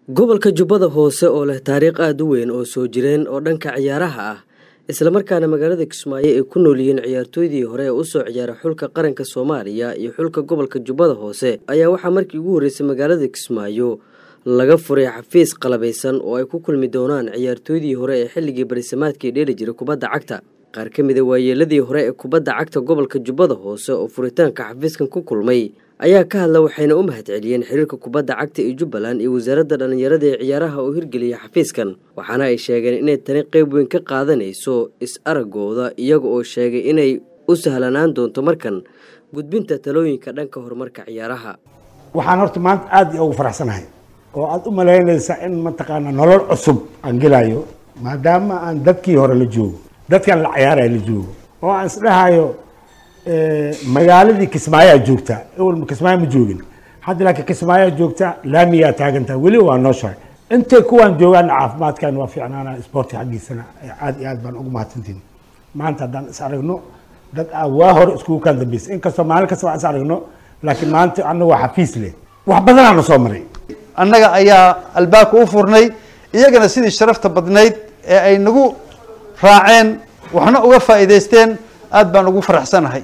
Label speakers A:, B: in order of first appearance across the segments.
A: gobolka jubbada hoose oo leh taariikh aada u weyn oo soo jireen oo dhanka ciyaaraha ah islamarkaana magaalada kismaayo ay ku nool yihiin ciyaartooydii hore ee usoo ciyaara xulka qaranka soomaaliya iyo xulka gobolka jubbada hoose ayaa waxaa markii ugu horreysay magaalada kismaayo laga furay xafiis qalabaysan oo ay ku kulmi doonaan ciyaartooydii hore ee xilligii barisamaadkii dheeli jiray kubadda cagta qaar ka mida waayeeladii hore ee kubadda cagta gobolka jubbada hoose oo furitaanka xafiiskan ku kulmay ayaa ka hadla waxayna u mahad celiyeen xiriirka kubadda cagta ee jubbaland iyo wasaaradda dhallinyarada ee ciyaaraha oo hirgeliya xafiiskan waxaana ay sheegeen inay tani qeyb weyn ka qaadanayso is-araggooda iyaga oo sheegay inay u sahlanaan doonto markan gudbinta talooyinka dhanka horumarka ciyaaraha
B: waxaan horta maanta aada iyo ugu faraxsanahay oo aada u malaynaysaa in mataqaanaa nolol cusub aan gelayo maadaama aan dadkii hore la joogo dadkan la ciyaaraya la joogo oo aan isdhahayo magaaladii kismaayoa joogtaa ewel kismaayo ma joogin hadda laakiin kismaayoa joogtaa laamiyaa taagantaa weli waa nooshahay intay kuwaan joogaana caafimaadkan waa fiicnaana isboorti xaggiisana aad iyo aad baan ugu mahadsantiin maanta haddaan is aragno dad aa waa hore iskugu kaan dambeysay inkastoo maalin kasta waan is aragno laakiin maanta annaga waa xafiis leh wax badanaana soo maray
C: annaga ayaa albaabka u furnay iyagana sidii sharafta badnayd ee ay nagu raaceen waxna uga faa'iidaysteen aad baan ugu faraxsanahay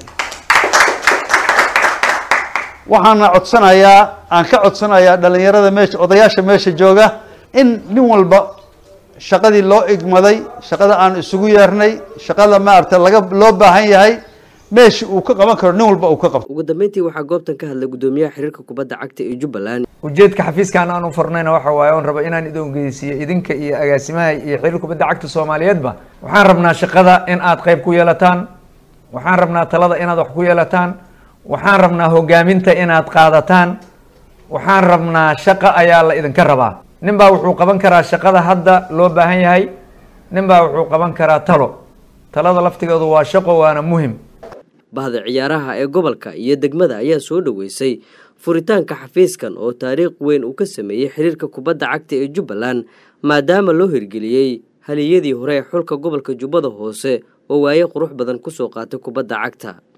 C: waxaana codsanayaa aan ka codsanayaa dhalinyarada meesha odayaasha meesha jooga in nin walba shaqadii loo igmaday shaqada aan isugu yeernay shaqada maarata laga loo baahan yahay meesha uu ka qaban karo nin walba uu ka qabto
A: ugu dambeyntii waxaa goobtan ka hadlay guddoomiyaha xiriirka kubadda cagta ee jubbaland
D: ujeedka xafiiskan aan u furnayna waxa waaye oon raba inaan idin ogeysiiyo idinka iyo agaasimaha iyo xiriir kubadda cagta soomaaliyeedba waxaan rabnaa shaqada in aad qayb ku yeelataan waxaan rabnaa talada inaad wax ku yeelataan waxaan rabnaa hogaaminta inaad qaadataan waxaan rabnaa shaqo ayaa la idinka rabaa nin baa wuxuu qaban karaa shaqada hadda loo baahan yahay nin baa wuxuu qaban karaa talo talada laftigeedu waa shaqo waana muhim
A: bahda ciyaaraha ee gobolka iyo degmada ayaa soo dhoweysay furitaanka xafiiskan oo taariikh weyn uu ka sameeyey xiriirka kubadda cagta ee jubbaland maadaama loo hirgeliyey haliyadii hore ee xulka gobolka jubbada hoose oo waaye qurux badan kusoo qaatay kubadda cagta